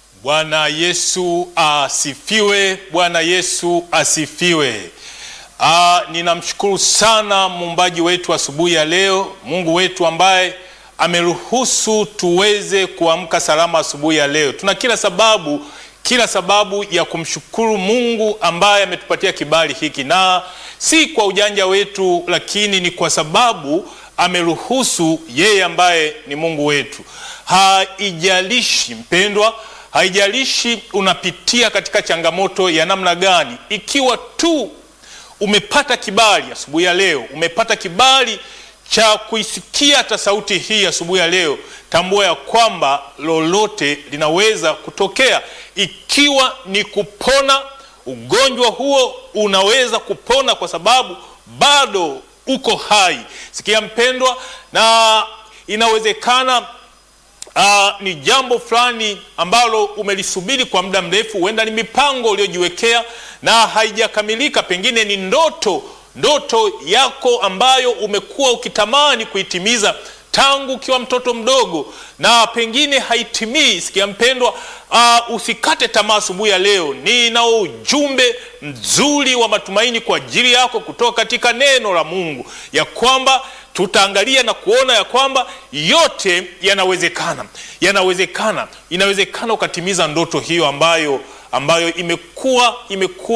Bwana Yesu asifiwe. Bwana Yesu asifiwe. Ah, ninamshukuru sana muumbaji wetu asubuhi ya leo, Mungu wetu ambaye ameruhusu tuweze kuamka salama asubuhi ya leo. Tuna kila sababu kila sababu ya kumshukuru Mungu ambaye ametupatia kibali hiki, na si kwa ujanja wetu, lakini ni kwa sababu ameruhusu yeye ambaye ni Mungu wetu. Haijalishi mpendwa, haijalishi unapitia katika changamoto ya namna gani, ikiwa tu umepata kibali asubuhi ya leo, umepata kibali cha kuisikia hata sauti hii asubuhi ya leo, tambua ya kwamba lolote linaweza kutokea. Ikiwa ni kupona, ugonjwa huo unaweza kupona kwa sababu bado uko hai. Sikia mpendwa, na inawezekana Uh, ni jambo fulani ambalo umelisubiri kwa muda mrefu, huenda ni mipango uliojiwekea na haijakamilika, pengine ni ndoto ndoto yako ambayo umekuwa ukitamani kuitimiza tangu ukiwa mtoto mdogo na pengine haitimii. Sikia mpendwa, uh, usikate tamaa asubuhi ya leo. Ninao ujumbe mzuri wa matumaini kwa ajili yako kutoka katika neno la Mungu ya kwamba tutaangalia na kuona ya kwamba yote yanawezekana, yanawezekana, inawezekana ukatimiza ndoto hiyo ambayo ambayo imekuwa imekuwa